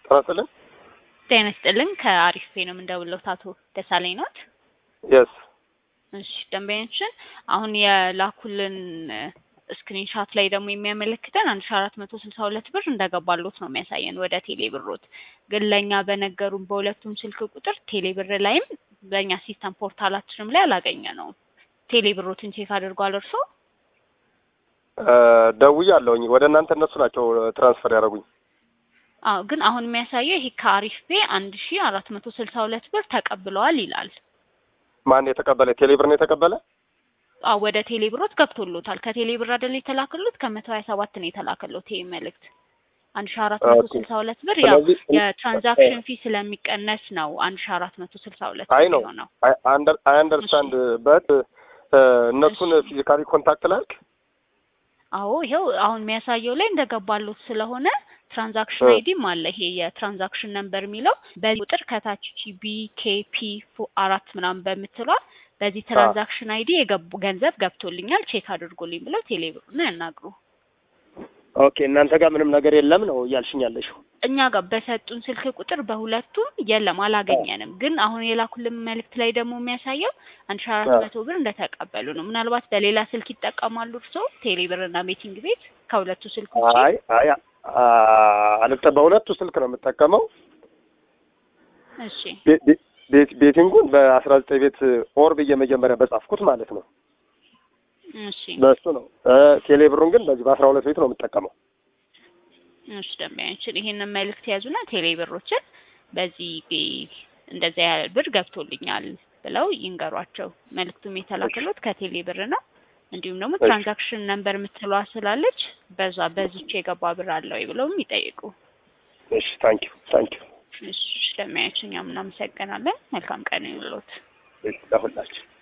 ጤና ይስጥልን። ጤና ይስጥልን። ከአሪፍ ፔ ነው የምንደውለው። አቶ ደሳለኝ ኖት? የስ እሺ ደንበኞችን አሁን የላኩልን ስክሪንሻት ላይ ደግሞ የሚያመለክተን አንድ ሺ አራት መቶ ስልሳ ሁለት ብር እንደገባሎት ነው የሚያሳየን ወደ ቴሌ ብሮት። ግን ለእኛ በነገሩን በሁለቱም ስልክ ቁጥር ቴሌ ብር ላይም በእኛ ሲስተም ፖርታላችንም ላይ አላገኘ ነው። ቴሌ ብሮትን ቼክ አድርጓል እርሶ? ደውያለሁኝ ወደ እናንተ እነሱ ናቸው ትራንስፈር ያደረጉኝ። አዎ ግን አሁን የሚያሳየው ይሄ ከአሪፍ ፔ አንድ ሺ አራት መቶ ስልሳ ሁለት ብር ተቀብለዋል ይላል። ማን የተቀበለ? ቴሌብር ነው የተቀበለ? አዎ ወደ ቴሌ ብሮት ገብቶሎታል። ከቴሌ ብር አይደል የተላከሎት? ከመቶ ሀያ ሰባት ነው የተላከሎት ይሄ መልእክት አንድ ሺ አራት መቶ ስልሳ ሁለት ብር ያው ስለዚህ የትራንዛክሽን ፊ ስለሚቀነስ ነው አንድ ሺ አራት መቶ ስልሳ ሁለት አይ ነው የሆነው። አይ አንደርስታንድ በት እነሱን ፊዚካሊ ኮንታክት ላልክ አዎ ይኸው አሁን የሚያሳየው ላይ እንደገባሎት ስለሆነ ትራንዛክሽን እ። አይዲም አለ። ይሄ የትራንዛክሽን ነምበር የሚለው በዚህ ቁጥር ከታች ቢ ኬ ፒ አራት ምናምን በምትሏ በዚህ ትራንዛክሽን አይዲ የገቡ ገንዘብ ገብቶልኛል ቼክ አድርጎልኝ ብለው ቴሌብሩን ያናግሩ። ኦኬ እናንተ ጋር ምንም ነገር የለም ነው እያልሽኝ ያለሽው? እኛ ጋር በሰጡን ስልክ ቁጥር በሁለቱም የለም አላገኘንም። ግን አሁን የላኩልን መልእክት ላይ ደግሞ የሚያሳየው አንድ ሺ አራት መቶ ብር እንደተቀበሉ ነው። ምናልባት በሌላ ስልክ ይጠቀማሉ እርስዎ ቴሌ ብርና ቤቲንግ ቤት ከሁለቱ ስልክ ውጪ? አይ አይ አልጠ በሁለቱ ስልክ ነው የምጠቀመው። እሺ ቤ- ቤ- ቤት ቤቲንጉን በአስራ ዘጠኝ ቤት ኦር ብዬ መጀመሪያ በጻፍኩት ማለት ነው እሺ በእሱ ነው። ቴሌ ብሩን ግን በዚህ በአስራ ሁለት ቤት ነው የምጠቀመው። እሺ ደንበኛችን ይሄንን መልእክት ያዙና ቴሌ ብሮችን በዚህ እንደዚያ ያህል ብር ገብቶልኛል ብለው ይንገሯቸው። መልእክቱም የተላከሉት ከቴሌ ብር ነው። እንዲሁም ደግሞ እሺ። ትራንዛክሽን ነምበር የምትለዋ ስላለች በዛ በዚች የገባ ብር አለ ወይ ብለውም ይጠይቁ። እሺ ታንኪዩ ታንኪዩ። እሺ ደንበኛችን እኛም እናመሰግናለን። መልካም ቀን ይሁንልዎት። እሺ ለሁላችን